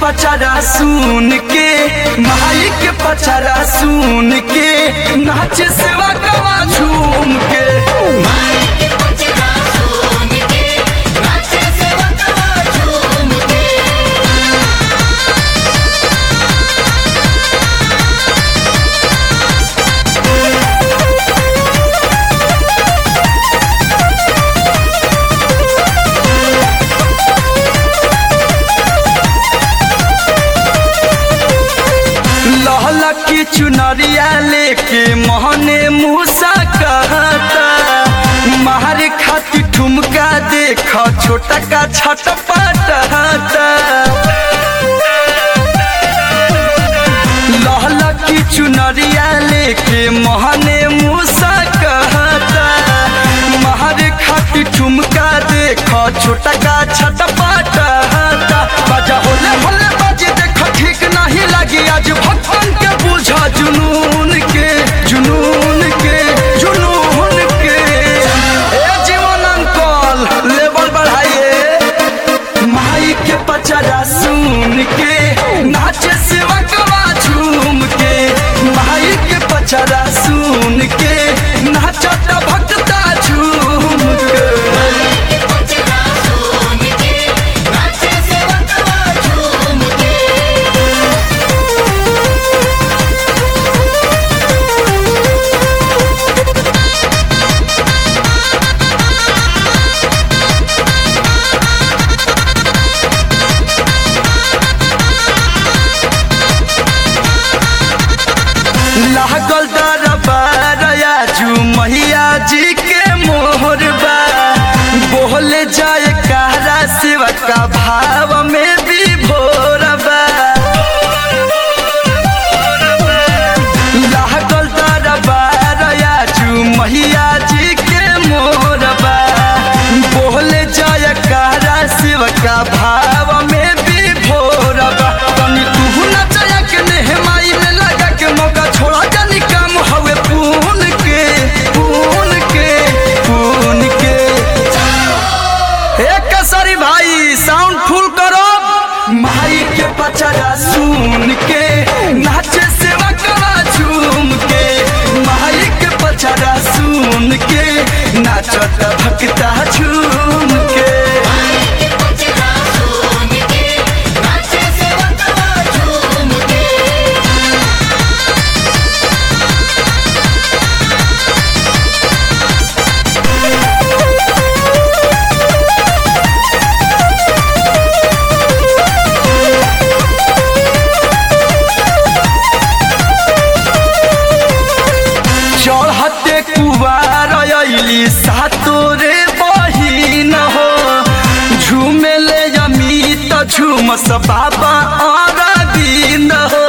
पचरा सुन के माई के पचरा सुन के नाचे सेवा कवा झूम के लहला की चुनरिया लेके मोहने मूसा कहता मारे खाती ठुमका देख छोटा का छट पटता लहला की चुनरिया लेके मोहने मूसा कहता मारे खाती ठुमका देख छोटा का छट पटता बजा होले होले बाजे देख ठीक नहीं लगी आज भक्तन के बुझा जुनून के जुनून के जुनून के ए जीवन अंकल लेवल बढ़ाइए माई के पचरा सुन के नाचे सेवा कवा झूम के माई के पचरा सुन के नाचत भक्ता झूम के लागल दरबारया जू मैया जी के मोहरबा बोले जाए कहरा शिव का भाव में भी भोरबा लागल दरबारया जू मैया जी के मोहरबा बोले जाए कहरा शिव का भाव में भी भोरबा तनी तू नचया के नेहमाई में लगा के मौका छोड़ा जानी काम हवे पून के पून के पून के एक कसरी भाई साउंड फुल करो माई के पचरा सुन के नाचे सेवा करा झूम के माई के पचरा सुन के नाचत भक्ता झूम के चढ़ते कुवार अली सातोरे बहिन हो झूमे ले अमित झूमस बाबा और दिन हो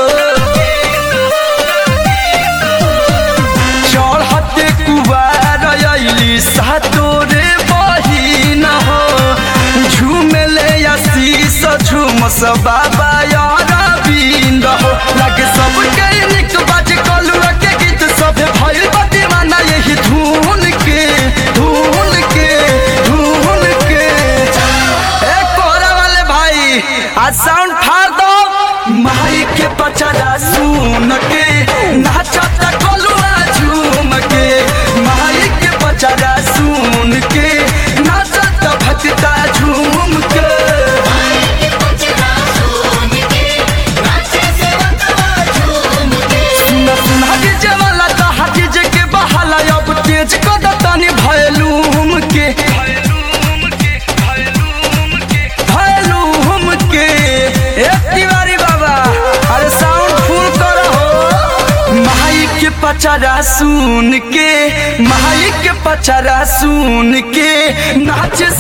चढ़ते कुवार अली सातोरे बहिन हो झूमे ले आशीष झूमस बाबा और बिंद हो लगे सबके निक बाज कलुआ के गीत सब भइल बा दीवाना यही धुन के धुन के धुन के ए कोहरा वाले भाई आज साउंड फाड़ दो माई के पचरा सुन के नाचत कलुआ झूम के माई के पचरा सुन के नाचत भक्ता झूम के सुन सुन हजे वाला तो हजे के बहाला अब तेज कद तनी भयलूम के भयलूम के ए तिवारी बाबा अरे साउंड फुल करो माई के पचरा सुन के माई के पचरा सुन के नाचे